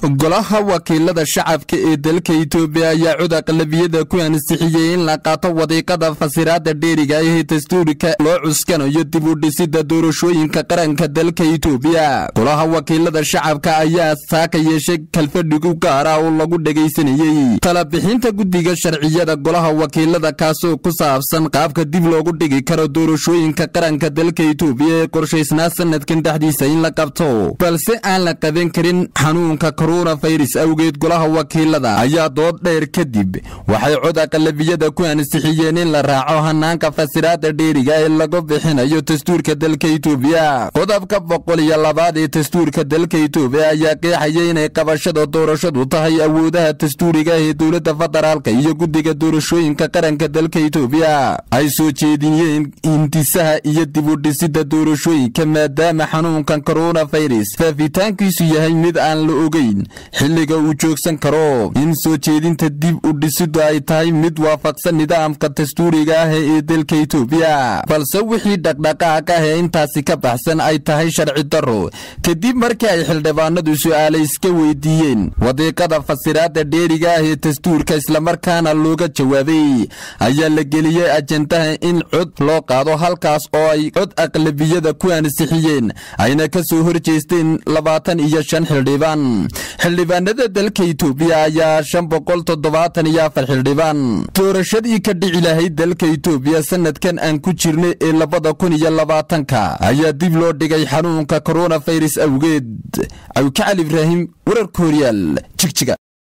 golaha wakiilada shacabka ee dalka itoobiya ayaa cod aqlabiyada ku ansixiyey in la qaato wadiiqada fasiraada dheeriga ee dastuurika loo cuskanayo dib u dhisida doorashooyinka qaranka dalka itoobiya golaha wakiilada shacabka ayaa saaka yeeshay kalfadhigu gaara oo lagu dhegaysanayey talabixinta guddiga sharciyada golaha wakiilada kaasoo ku saabsan qaabka dib loogu dhigi karo doorashooyinka qaranka dalka itoobiya ee qorshaysnaa sanadkan dhexdiisa in la qabto balse aan la qaban karin xanuunka koronafirus awgeed golaha wakiilada ayaa dood dheer kadib waxay cod aqalabiyada ku ansixiyeen in la raaco hanaanka fasiraada dheeriga ee lagu bixinayo dastuurka dalka itoobiya qodobka boqol iyo labaad ee dastuurka dalka itoobiya ayaa qeexaya inay qabashada doorashadu tahay awoodaha dastuuriga ee dowladda federaalka iyo guddiga doorashooyinka qaranka dalka itoobiya ay soo jeediyeen hindisaha iyo dib u dhisida doorashooyinka maadaama xanuunkan koronafirus faafitaankiisu yahay mid aan la ogeyn xilliga uu joogsan karo in soo jeedinta dib u dhisidu ay tahay mid waafaqsan nidaamka dastuuriga ah ee dalka itoobiya balse wixii dhaqdhaqaaq ah ee intaasi ka baxsan ay tahay sharci darro kadib markii ay xildhibaanadu su'aale iska weydiiyeen wadiiqada fasiraada dheeriga ah ee dastuurka islamarkaana looga jawaabay ayaa la geliyey ajendaha in cod loo qaado halkaas oo ay cod aqlabiyada ku ansixiyeen ayna ka soo horjeesteen labaatan iyo shan xildhibaan xildhibaanada dalka itoobiya ayaa shan boqol toddobaatan iyo afar xildhibaan doorashadii ka dhici lahayd dalka itoobiya sanadkan aan ku jirna ee labada kun iyo labaatanka ayaa dib loo dhigay xanuunka koronafirus awgeed cawkacali ibraahim wararka horyaal jigjiga